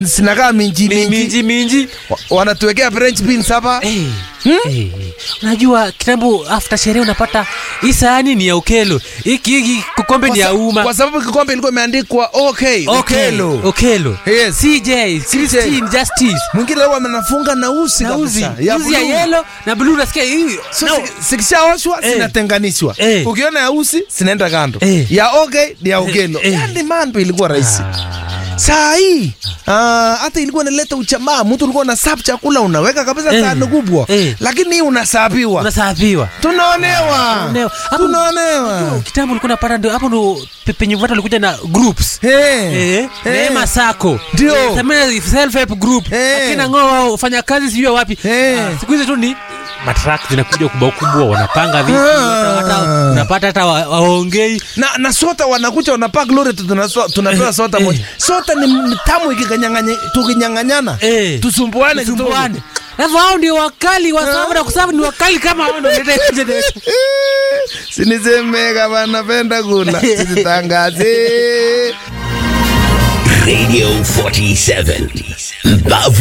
zinakaa minji Mi- minji minji minji Wa- wanatuwekea french beans hapa Eh, eh, unajua kitambo after sherehe unapata hii sahani ni ya ukelo hiki hiki kikombe Kwa ni ya sa- umma kwa sababu kikombe ilikuwa imeandikwa okay, Okay, Okelo. okelo Yes. cj Christine justice mwingine leo amenafunga na usi na uzi kabisa, ya uzi ya blue. yelo na blue unasikia hii So, no. si- zikishaoshwa Eh. zinatenganishwa Eh. ukiona ya usi zinaenda kando Eh. ya okay ni ya ugelo eh. yani mambo ilikuwa rahisi Ah. saa hii ah, hata ilikuwa inaleta uchamaa mtu ulikuwa una sap chakula unaweka kabisa Eh. sahani kubwa Eh. lakini hii unasapiwa unasafiwa tunaonewa Tunaonewa. Hapo- tunaonewa kitambo ulikuwa unapata ndio hapo ndo pe- penye watu walikuja na groups Eh. Eh, Eh. Neema Sacco. Ndio. Eh, Samia self help group. Eh. Akina ng'oa wafanya kazi sijui wapi. Eh. Ah, Siku hizi tu ni matrak zinakuja kubwa kubwa wanapanga vitu Ah. hata- hata unapata hata wa- waongei na, na sota wanakuja wanapak lori tu tunaso- tunapewa Eh, sota eh. moja sota ni, ni tamu ikikanyang'anya- tukinyang'anyana Eh. tusumbuane kidogo. tusumbuane. Alafu hao ndio wakali wa sababu na kusababu ni wakali kama hao ndio wanaleta hiyo generation. sinisemeka vanapenda kula sisitangaze Radio 47. Mbavu